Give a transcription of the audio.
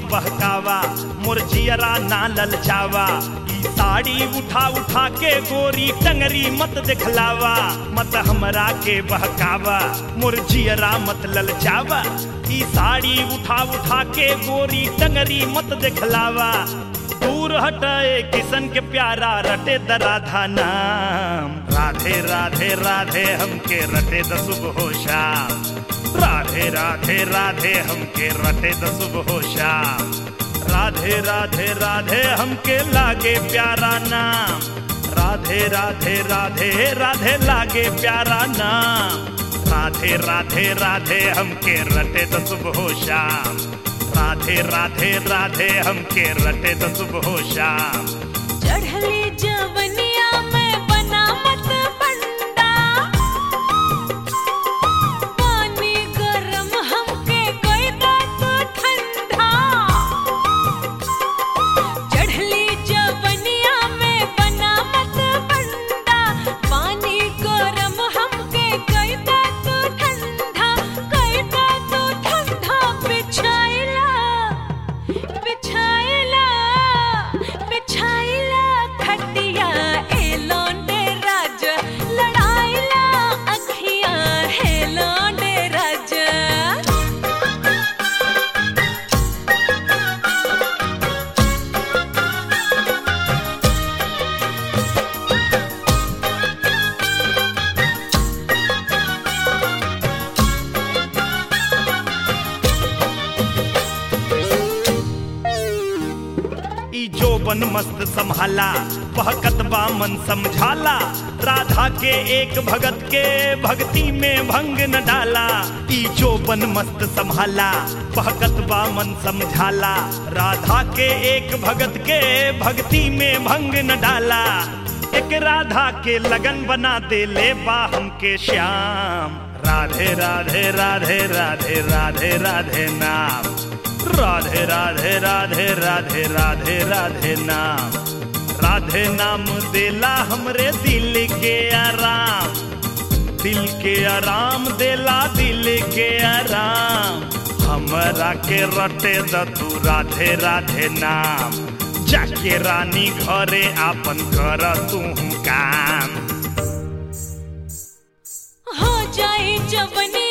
बहकावा मोर जियरा ना ललचावा ई साड़ी उठा उठा के गोरी टंगरी मत दिखलावा मत हमरा के बहकावा मोर जियरा मत ललचावा ई साड़ी उठा उठा के गोरी टंगरी मत दिखलावा दूर हटाए किशन के प्यारा रटे द राधा नाम राधे राधे राधे हमके रटे द सुबह हो शाम राधे राधे राधे हमके रटे द सुबह हो शाम राधे राधे राधे हमके लागे प्यारा नाम राधे राधे राधे राधे लागे प्यारा नाम राधे राधे राधे हमके रटे द सुबह हो शाम राधे राधे राधे हमके रटे द सुबह हो शाम चढ़ली जवनिया में बना मत बंदा पानी गरम हमके कोई बात ठंडा चढ़ली जवनिया में बना मत बंदा पानी गरम हमके कोई बात ठंडा कोई बात ठंडा बिछाइला बिछाइला बिछाइला खटिया ए लौंडे राज लड़ाइला अखियां हे लौंडे राज ई जोबन मस्त संभाला बहकत बा मन समझाला राधा के एक भगत के भक्ति में भंग न डाला ई जोबन मस्त संभाला बहकत बा मन समझाला राधा के एक भगत के भक्ति में भंग न डाला एक राधा के लगन बना दे ले बा हमके श्याम राधे राधे राधे राधे राधे राधे नाम राधे राधे राधे राधे राधे राधे नाम राधे नाम देला हमरे दिल के आराम दिल के आराम देला दिल के आराम हमरा के रटे द तू राधे राधे नाम जाके रानी घरे आपन कर तू काम हो जाए जवनी